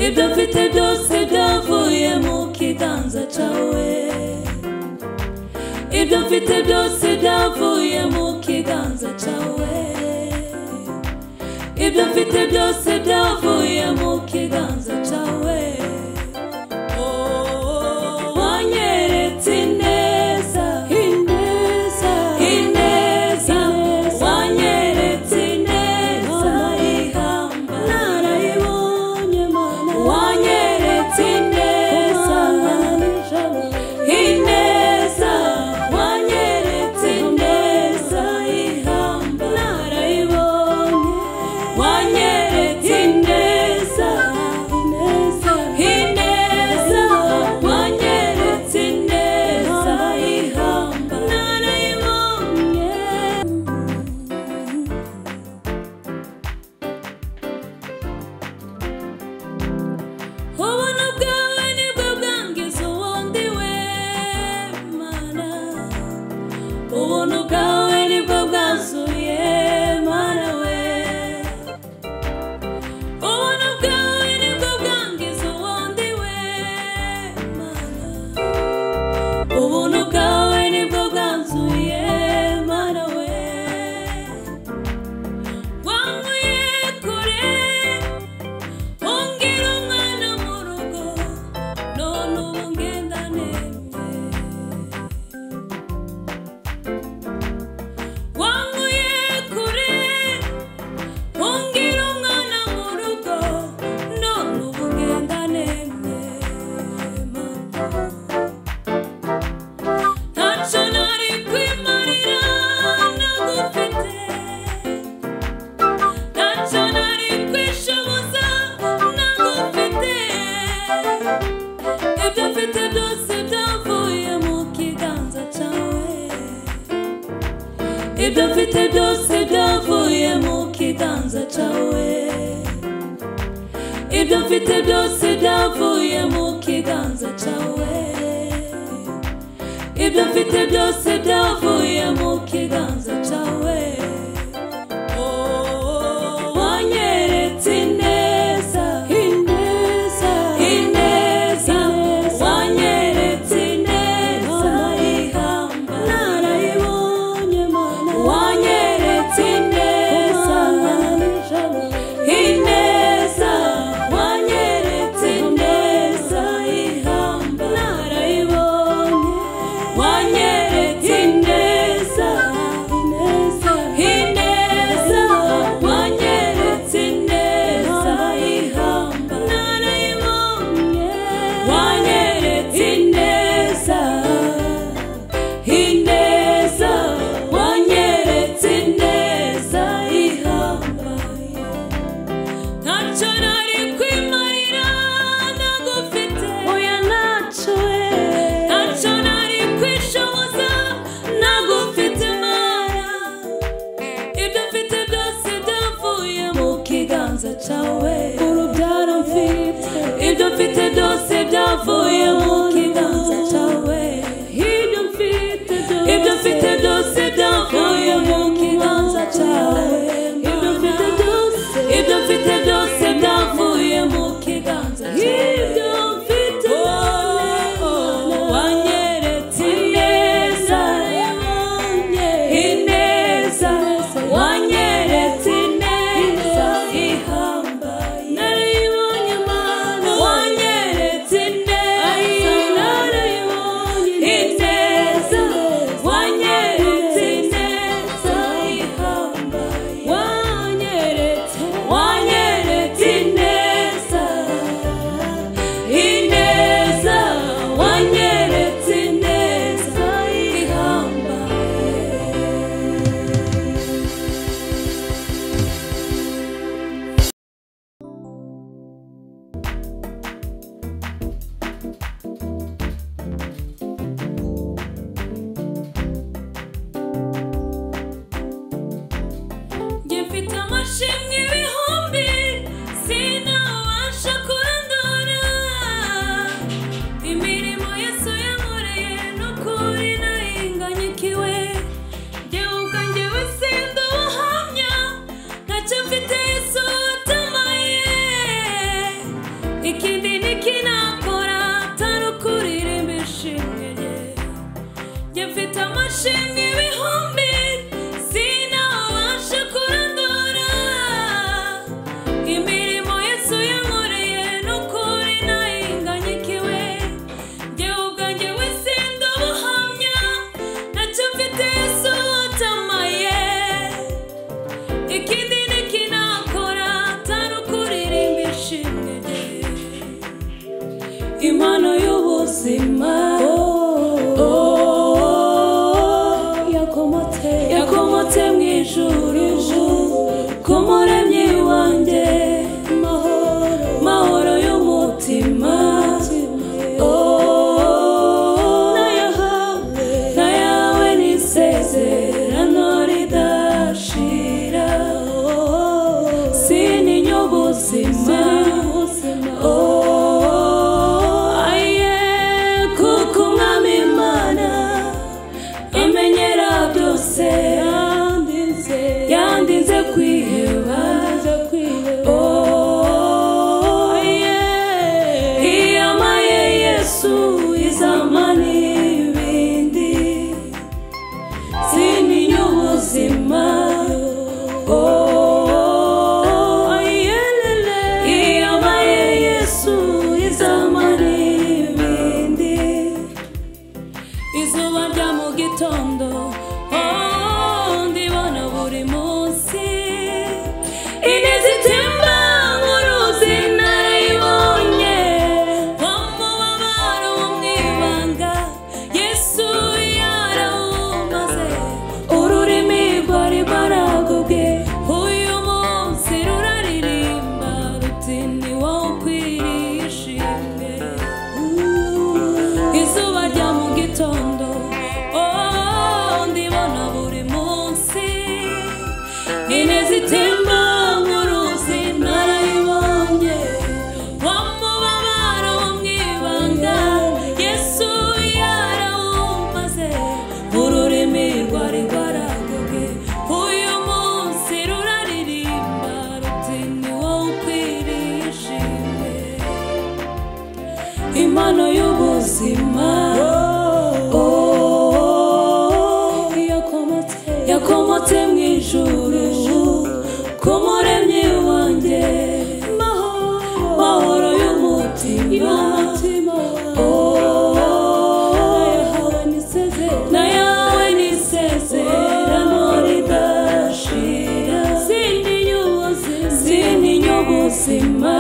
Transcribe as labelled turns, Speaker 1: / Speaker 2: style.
Speaker 1: ibyo mfite byose byavuye mu kiganza cyawe ibyo mfite byose byavuye mu kiganza cyawe ibyo mfite byose byavuye mu kiganza cyawe Oh, wanyeretse ineza ineza ineza wanyeretse ineza ihamba narayibonye mana wanyeretse ineza ineza wanyeretse ineza ihamba narayibonye wanyeretse ineza ineza ineza wanyeretse ineza ihamba narayibonye ubuntu bwawe nibwo bwangiza ubundi we mana ubuntu bwawe nibwo bwazuye mana we ubuntu bwawe nibwo bwangiza ubundi we mana ubuntu bwawe nibwo bwanzuye mana we wankuye kure Ongera umwana mu rugo none ubu ngenda nemye wankuye kure ongera umwana mu rugo none ubu ngenda nemye mama ntacyo nari kwimarira nagufite ntacyo nari kwishoboza nagufite ibyo mfite byose byavuye mu kiganza cyawe ibyo mfite byose byavuye mu kiganza cyawe ibyo mfite byose byavuye mu kiganza cyawe ibyo mfite byose byavuye mu kiganza cyawe Oh, wanyeretse ineza ineza ineza wanyeretse ineza ihamba narayibonye mana wanyeretse ineza ineza wanyeretse ineza ihamba narayibonye wanyeretse ineza ineza ineza wanyeretse ineza ihamba narayibonye wanyeretse ineza ineza wanyeretse ineza ihamba ntacyo nari kwimarira nagufite oya ntacyo we ntacyo nari kwishoboza nagufite mara ibyo mfite byose byavuye mu kiganza cyawe urubyaro mfite ibyo mfite byose byavuye mu kiganza cyawe ibyo mfite byose ibyo mfite byose byavuye mu kiganza cyawe ibyo mfite byose ibyo mfite byose byavuye mu kiganza ibyo mfite wanyeretse ineza ineza wanyeretse ineza ihamba impano y'ubuzima Oh, yakomotse yakomotse mu ijuru ku muremyi wanjye mahoro y'umutima Oh, nayahawe nayawe ni isezerano ridashira sininya ubuzima Oh, aye, kuko umwami imana imenyera byose yandinze kwiheba Oh, yeah. iyamaye yesu izama n'ibindi sininya ubuzima Oh, ayelele. Iyamaye Yesu, izama n'ibindi. izuba rya mu gitondo oh, ndibona buri munsi ineza itemba mu ruzi narayibonye nko mu babaro wo mu ibanga yesu yarawumaze ururimi rwari rwaragobwe uyu munsi ruraririmba ruti ni wowe ukwiriye ishimwe izuba rya mu gitondo oh, ndibona buri munsi ineza itemba nk'uruzi narayibonye wa mubabaro wo mu ibanga yesu yarawumaze ururimi rwari rwaragobwe uyu munsi ruraririmba ruti ni wowe ukwiriye ishimwe impano y'ubuzima Oh, yakomotse mu ijuru ku muremyi wanjye mahoro y'umutima Oh, nayawe ni isezerano ridashira sindinya ubuzima